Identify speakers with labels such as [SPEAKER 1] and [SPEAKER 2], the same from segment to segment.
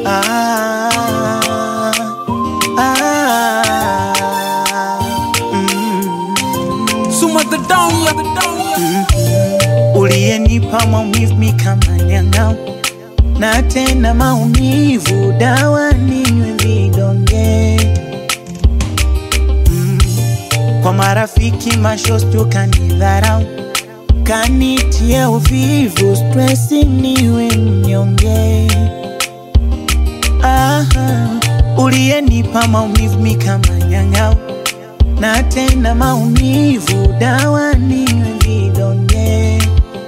[SPEAKER 1] ah, ah, mm.
[SPEAKER 2] Suma the down, yeah, the down, yeah.
[SPEAKER 1] uliyenipa maumivu mi kama nyang'au na tena maumivu dawa ninywe vidonge mm. kwa marafiki mashosti ukanidharau kanitia uvivu stresi niwe mnyonge Aha, uliyenipa maumivu mi kama nyang'au na tena maumivu dawa ninywe vidonge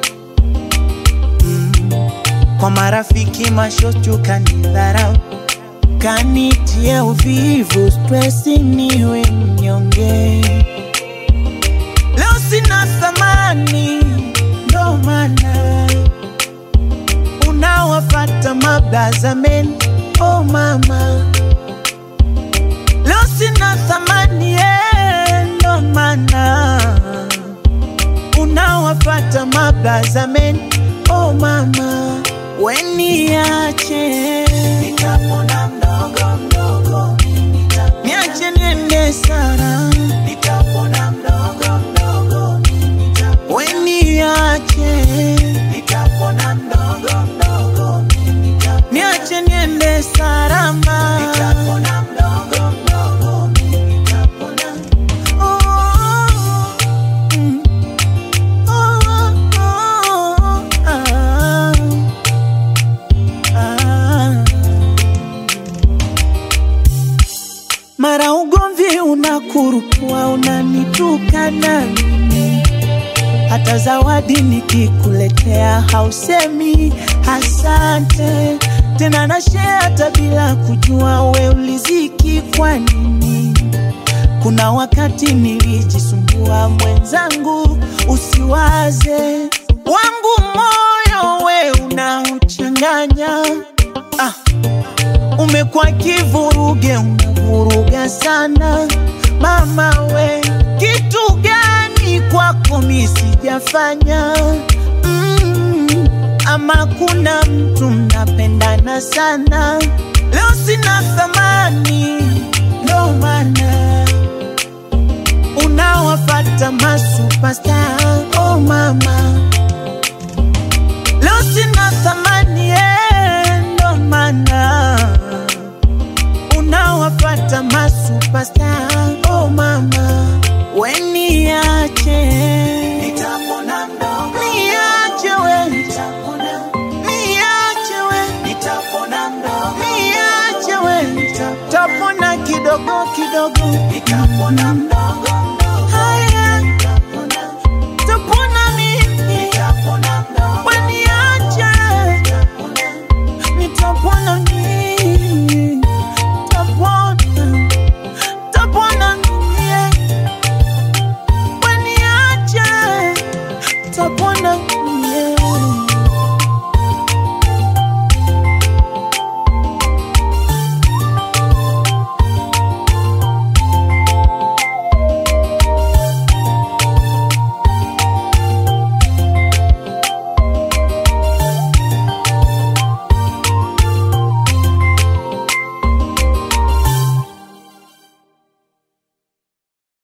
[SPEAKER 1] mm. kwa marafiki mashosti ukanidharau kanitia uvivu stresi niwe mnyonge leo sina thamani ndo maana unawafata mablazamen oh mama leo sina thamani eh, ndo maana unawafata mablazamen oh mama weniache nitapona mdogo mdogo niache niende sana nitapona mdogo mdogo weniache nitapona mdogo mdogo niache niende salama nitapona mdogo mdogo nitapona oh, mm. oh, oh, ah, ah. mara ugomvi unakurupua unanitukana mimi hata zawadi nikikuletea hausemi asante tena na share hata bila kujua we uliziki kwa nini kuna wakati nilijisumbua mwenzangu usiwaze wangu moyo we unauchanganya ah umekuwa kivuruge, unavuruga sana mama we, kitu gani kwako mi sijafanya? mm, ama kuna mtu mnapendana sana, leo sina thamani, ndo maana unawafata masupasta. Oh mama, leo sina thamani, eh, ndo maana unawafata masupasta oh mama weniache nitapona mdogo niache we nitapona niache we nitapona mdogo niache we nitapona kidogo kidogo nitapona mdogo